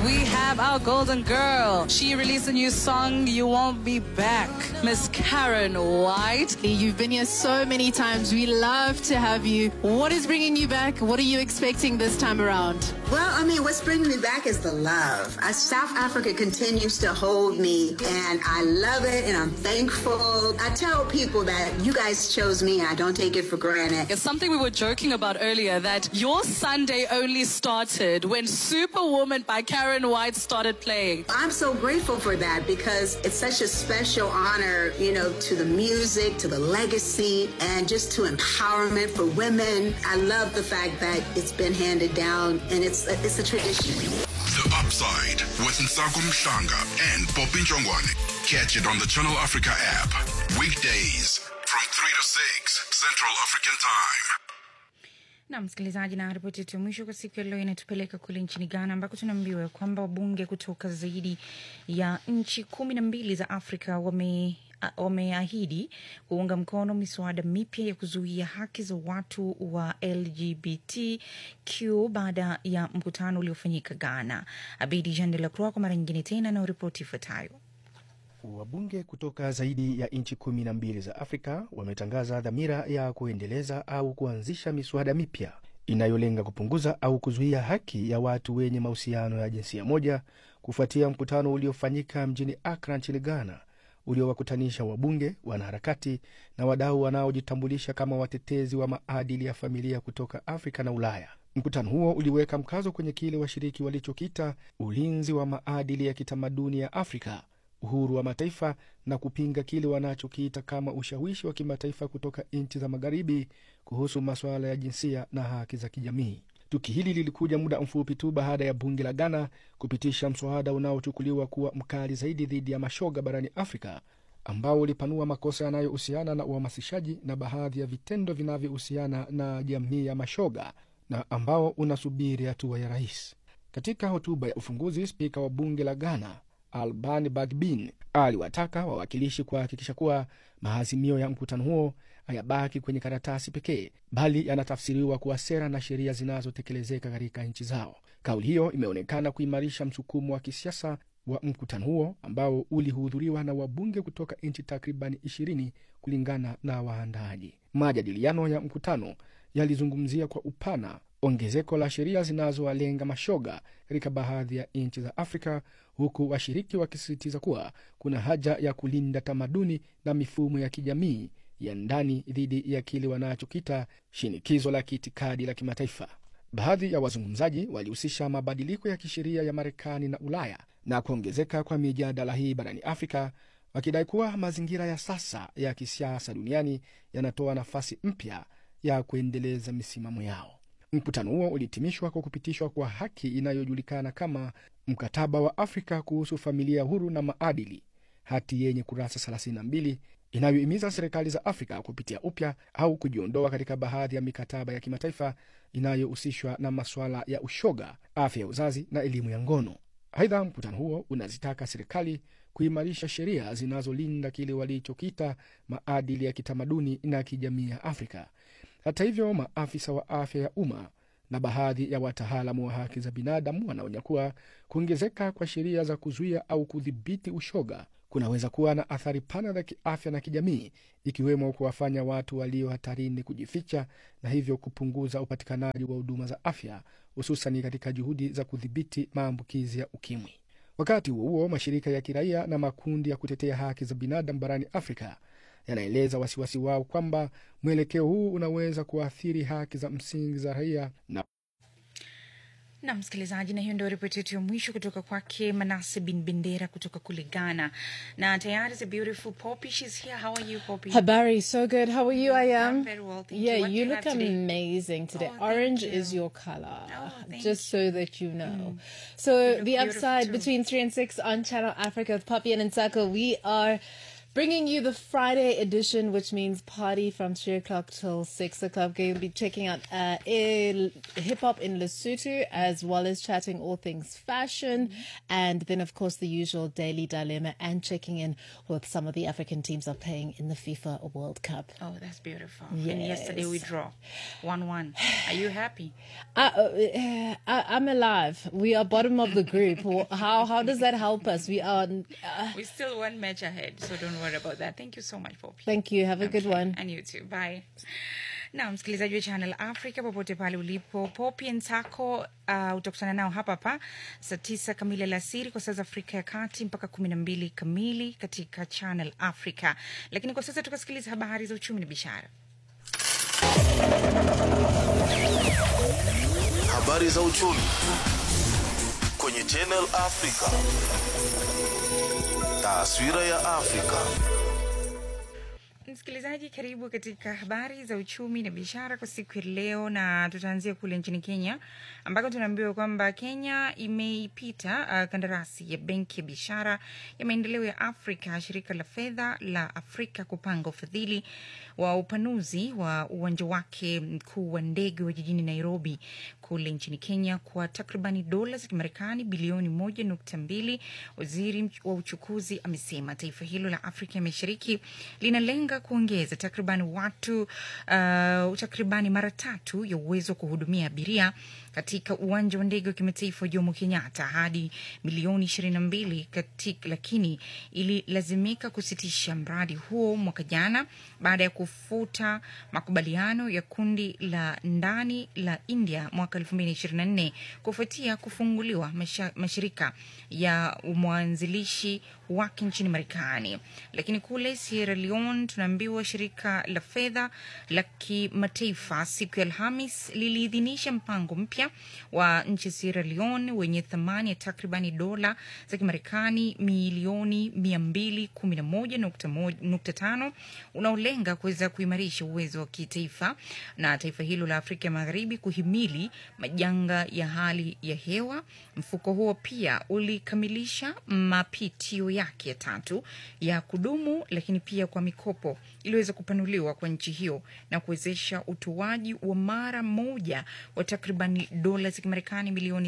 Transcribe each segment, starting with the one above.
we have our golden girl. She released a new song, You Won't Be Back. Miss Karen White. You've been here so many times. We love to have you. What is bringing you back? What are you expecting this time around? Well, I mean, what's bringing me back is the love. Uh, South Africa continues to hold me, and I love it, and I'm thankful. I tell people that you guys chose me, and I don't take it for granted. It's something we were joking about earlier that your Sunday only started when Superwoman by Karen White started playing. I'm so grateful for that because it's such a special honor, you know, to the music, to the legacy, and just to empowerment for women. I love the fact that it's been handed down, and it's it's a tradition. The Upside with Nsako Mshanga and Poppy Njongwane. Catch it on the Channel Africa app. Weekdays from 3 to 6 Central African Time. na msikilizaji, na ripoti yetu ya mwisho kwa siku ya leo inatupeleka kule nchini Ghana ambako tunaambiwa kwamba wabunge kutoka zaidi ya nchi kumi na mbili za Afrika wame a- wameahidi kuunga mkono miswada mipya ya kuzuia haki za watu wa LGBTQ baada ya mkutano uliofanyika Ghana. Abidi Jean de la Croix kwa mara nyingine tena na ripoti ifuatayo. Wabunge kutoka zaidi ya nchi kumi na mbili za Afrika wametangaza dhamira ya kuendeleza au kuanzisha miswada mipya inayolenga kupunguza au kuzuia haki ya watu wenye mahusiano ya jinsia moja kufuatia mkutano uliofanyika mjini Accra nchini Ghana uliowakutanisha wabunge, wanaharakati na wadau wanaojitambulisha kama watetezi wa maadili ya familia kutoka Afrika na Ulaya. Mkutano huo uliweka mkazo kwenye kile washiriki walichokita ulinzi wa maadili ya kitamaduni ya Afrika, uhuru wa mataifa na kupinga kile wanachokiita kama ushawishi wa kimataifa kutoka nchi za magharibi kuhusu masuala ya jinsia na haki za kijamii. Tukio hili lilikuja muda mfupi tu baada ya bunge la Ghana kupitisha mswada unaochukuliwa kuwa mkali zaidi dhidi ya mashoga barani Afrika, ambao ulipanua makosa yanayohusiana na uhamasishaji na baadhi ya vitendo vinavyohusiana na jamii ya mashoga na ambao unasubiri hatua ya rais. Katika hotuba ya ufunguzi, spika wa bunge la Ghana Alban Bagbin aliwataka wawakilishi kuhakikisha kuwa maazimio ya mkutano huo hayabaki kwenye karatasi pekee, bali yanatafsiriwa kuwa sera na sheria zinazotekelezeka katika nchi zao. Kauli hiyo imeonekana kuimarisha msukumo wa kisiasa wa mkutano huo ambao ulihudhuriwa na wabunge kutoka nchi takribani ishirini kulingana na waandaaji. Majadiliano ya mkutano yalizungumzia kwa upana ongezeko la sheria zinazowalenga mashoga katika baadhi ya nchi za Afrika, huku washiriki wakisisitiza kuwa kuna haja ya kulinda tamaduni na mifumo ya kijamii ya ndani dhidi ya kile wanachokita shinikizo la kiitikadi la kimataifa. Baadhi ya wazungumzaji walihusisha mabadiliko ya kisheria ya Marekani na Ulaya na kuongezeka kwa mijadala hii barani Afrika, wakidai kuwa mazingira ya sasa ya kisiasa duniani yanatoa nafasi mpya ya kuendeleza misimamo yao. Mkutano huo ulihitimishwa kwa kupitishwa kwa haki inayojulikana kama Mkataba wa Afrika kuhusu Familia Huru na Maadili, hati yenye kurasa 32 inayohimiza serikali za Afrika kupitia upya au kujiondoa katika baadhi ya mikataba ya kimataifa inayohusishwa na masuala ya ushoga, afya ya uzazi na elimu ya ngono. Aidha, mkutano huo unazitaka serikali kuimarisha sheria zinazolinda kile walichokita maadili ya kitamaduni na kijamii ya Afrika. Hata hivyo, maafisa wa afya ya umma na baadhi ya wataalamu wa haki za binadamu wanaonya kuwa kuongezeka kwa sheria za kuzuia au kudhibiti ushoga kunaweza kuwa na athari pana za kiafya na kijamii, ikiwemo kuwafanya watu walio hatarini kujificha na hivyo kupunguza upatikanaji wa huduma za afya, hususani katika juhudi za kudhibiti maambukizi ya ukimwi. Wakati huo huo, mashirika ya kiraia na makundi ya kutetea haki za binadamu barani Afrika yanaeleza wasiwasi wao kwamba mwelekeo huu unaweza kuathiri haki za msingi za raia na na msikilizaji, na hiyo ndio ripoti yetu ya mwisho kutoka kwake Manase bin Bendera kutoka kule Ghana, na tayari the beautiful Poppy, she's here. How are you Poppy? Habari, so good. How are you? I am. I'm very well, thank yeah, you. What do you you look have today? amazing today. Oh, thank Orange you. is your color. Oh, thank just so that you know. So look the beautiful upside too. between three and six on Channel Africa with Poppy and Nsako, we are bringing you the Friday edition, which means party from 3 o'clock till 6 o'clock. We'll be checking out uh, hip hop in Lesotho, as well as chatting all things fashion. And then, of course, the usual daily dilemma and checking in with some of the African teams that are playing in the FIFA World Cup. Oh, that's beautiful. And yesterday we Yes. draw 1 1. Are you happy? I, uh, I, I'm alive. We are bottom of the group. How how does that help us? We are. Uh, We're still one match ahead, so don't worry about that. Thank you so much, Poppy. thank you. Have a good one. And you too. Bye. na msikilizaji wa channel africa popote pale ulipo popi nsako uh, utakutana nao hapa hapa saa tisa kamili alasiri kwa saa za afrika ya kati mpaka kumi na mbili kamili katika channel africa lakini kwa sasa tukasikiliza habari za uchumi na biashara Habari za uchumi kwenye Channel Africa. Taswira ya Afrika. msikilizaji karibu katika habari za uchumi na biashara kwa siku ya leo na tutaanzia kule nchini kenya ambako tunaambiwa kwamba kenya imeipita uh, kandarasi ya benki ya biashara ya maendeleo ya afrika shirika la fedha la afrika kupanga ufadhili wa upanuzi wa uwanja wake mkuu wa ndege wa jijini nairobi kule nchini kenya kwa takribani dola za kimarekani bilioni moja nukta mbili waziri wa uchukuzi amesema taifa hilo la afrika ya mashariki linalenga kuongeza takribani watu uh, takribani mara tatu ya uwezo wa kuhudumia abiria katika uwanja wa ndege wa kimataifa wa jomo kenyatta hadi milioni ishirini na mbili lakini ililazimika kusitisha mradi huo mwaka jana baada ya kufuta makubaliano ya kundi la ndani la india mwaka 2024 kufuatia kufunguliwa masha, mashirika ya mwanzilishi wake nchini marekani lakini kule sierra leone tunaambiwa shirika la fedha la kimataifa siku ya alhamis liliidhinisha mpango mpya wa nchi sierra leone wenye thamani ya takribani dola za kimarekani milioni 211.5 unaolenga kuweza kuimarisha uwezo wa kitaifa na taifa hilo la afrika ya magharibi kuhimili majanga ya hali ya hewa mfuko huo pia ulikamilisha mapitio yake ya tatu ya kudumu lakini pia kwa mikopo iliweza kupanuliwa kwa nchi hiyo na kuwezesha utoaji wa mara moja wa takribani dola za kimarekani milioni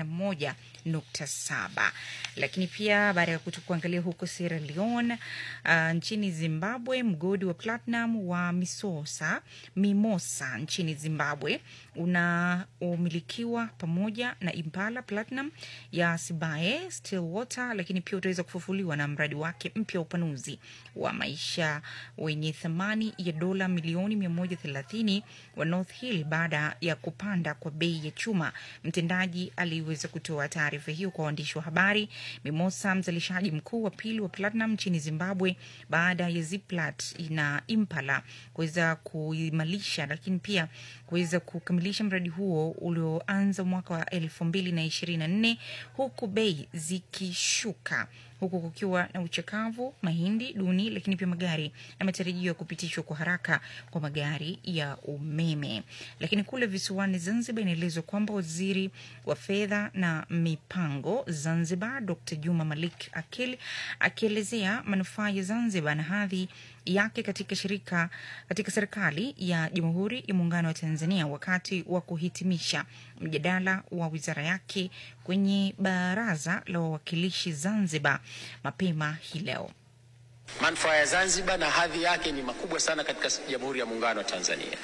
31.7 lakini pia baada ya kutu kuangalia huko sierra leone uh, nchini zimbabwe mgodi wa platinum wa misosa mimosa nchini zimbabwe unaomilikiwa pamoja na impala platinum ya sibae stillwater lakini pia utaweza kufufuliwa na mradi wake mpya wa upanuzi wa maisha wenye thamani ya dola milioni 130 wa north hill baada ya kupanda kwa bei ya chuma mtendaji aliweza kutoa taarifa hiyo kwa waandishi wa habari mimosa mzalishaji mkuu wa pili wa platinum nchini zimbabwe baada ya ziplat na impala kuweza kuimarisha lakini pia kuweza kukamilisha mradi huo ulioanza mwaka wa elfu mbili na ishirini na nne huku bei zikishuka huku kukiwa na uchakavu mahindi duni lakini pia magari na matarajio ya kupitishwa kwa haraka kwa magari ya umeme lakini kule visiwani zanzibar inaelezwa kwamba waziri wa fedha na mipango zanzibar dr juma malik akil akielezea manufaa ya zanzibar na hadhi yake katika shirika katika serikali ya jamhuri ya muungano wa tanzania wakati wa kuhitimisha mjadala wa wizara yake kwenye baraza la wawakilishi zanzibar mapema hii leo Manufaa ya Zanzibar na hadhi yake ni makubwa sana katika Jamhuri ya Muungano wa Tanzania.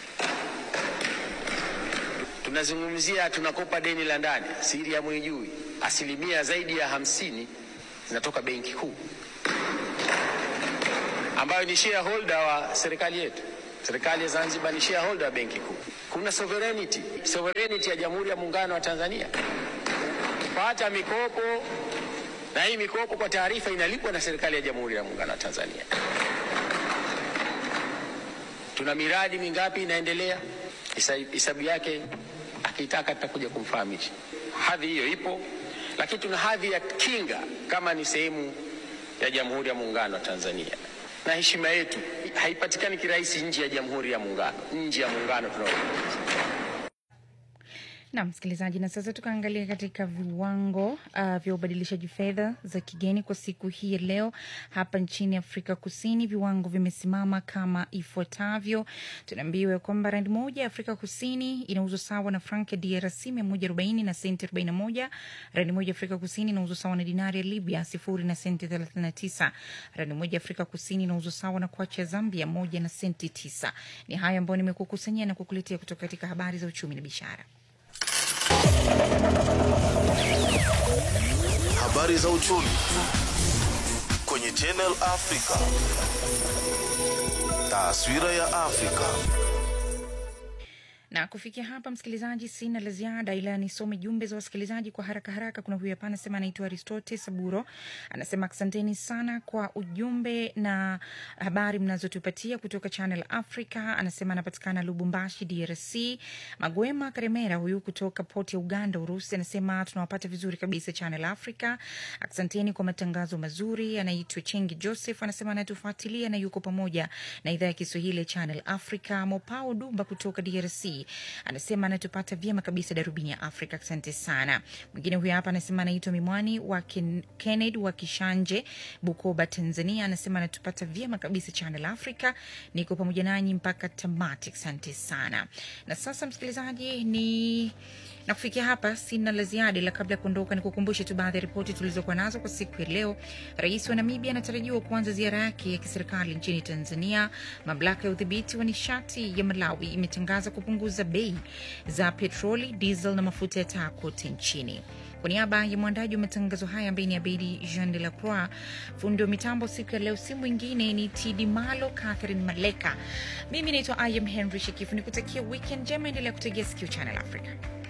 Tunazungumzia, tunakopa deni la ndani, siri ya mwijui, asilimia zaidi ya hamsini zinatoka Benki Kuu ambayo ni shareholder wa serikali yetu. Serikali ya Zanzibar ni shareholder wa Benki Kuu. Kuna sovereignty, sovereignty ya Jamhuri ya Muungano wa Tanzania kupata mikopo na hii mikopo kwa taarifa inalipwa na serikali ya Jamhuri ya Muungano wa Tanzania. Tuna miradi mingapi inaendelea, hesabu yake akitaka tutakuja kumfahamisha. Hadhi hiyo ipo, lakini tuna hadhi ya kinga kama ni sehemu ya Jamhuri ya Muungano wa Tanzania, na heshima yetu haipatikani kirahisi nje ya Jamhuri ya Muungano, nje ya muungano tunao na msikilizaji, na sasa tukaangalia katika viwango uh, vya ubadilishaji fedha za kigeni kwa siku hii ya leo hapa nchini Afrika Kusini. Viwango vimesimama kama ifuatavyo. Tunaambiwa kwamba randi moja ya Afrika Kusini inauzwa sawa na frank ya DRC mia moja arobaini na senti arobaini na moja. Randi moja ya Afrika Kusini inauzwa sawa na dinari ya Libya sifuri na senti thelathini na tisa. Randi moja ya Afrika Kusini inauzwa sawa na kwacha ya Zambia moja na senti tisa. Ni hayo ambayo nimekukusanyia na kukuletea kutoka katika habari za uchumi na biashara. Habari za uchumi kwenye Channel Africa. Taswira ya Afrika. na kufikia hapa msikilizaji sina la ziada ila nisome jumbe za wasikilizaji kwa haraka haraka kuna huyu hapa anasema anaitwa aristote saburo anasema asanteni sana kwa ujumbe na habari mnazotupatia kutoka channel africa anasema anapatikana lubumbashi drc magwema karemera huyu kutoka port ya uganda urusi anasema tunawapata vizuri kabisa channel africa asanteni kwa matangazo mazuri anaitwa chengi joseph anasema anatufuatilia na yuko pamoja na idhaa ya kiswahili ya channel africa mopao dumba kutoka drc anasema anatupata vyema kabisa darubini ya afrika asante sana mwingine huyu hapa anasema anaitwa mimwani wa Ken, kennedy wa kishanje bukoba tanzania anasema anatupata vyema kabisa channel africa niko pamoja nanyi mpaka tamati asante sana na sasa msikilizaji ni na kufikia hapa sina la ziada ila kabla ya kuondoka nikukumbushe tu baadhi ya ripoti tulizokuwa nazo kwa siku ya leo rais wa namibia anatarajiwa kuanza ziara yake ya kiserikali nchini tanzania mamlaka ya udhibiti wa nishati ya malawi imetangaza kupunguza bei za petroli diesel na mafuta ya taa kote nchini kwa niaba ya mwandaji wa matangazo haya ambaye ni abedi jean de la croix fundi wa mitambo siku ya leo si mwingine ni tidi malo catherine maleka mimi naitwa im henry shekifu nikutakia weekend njema endelea kutegea sikio channel africa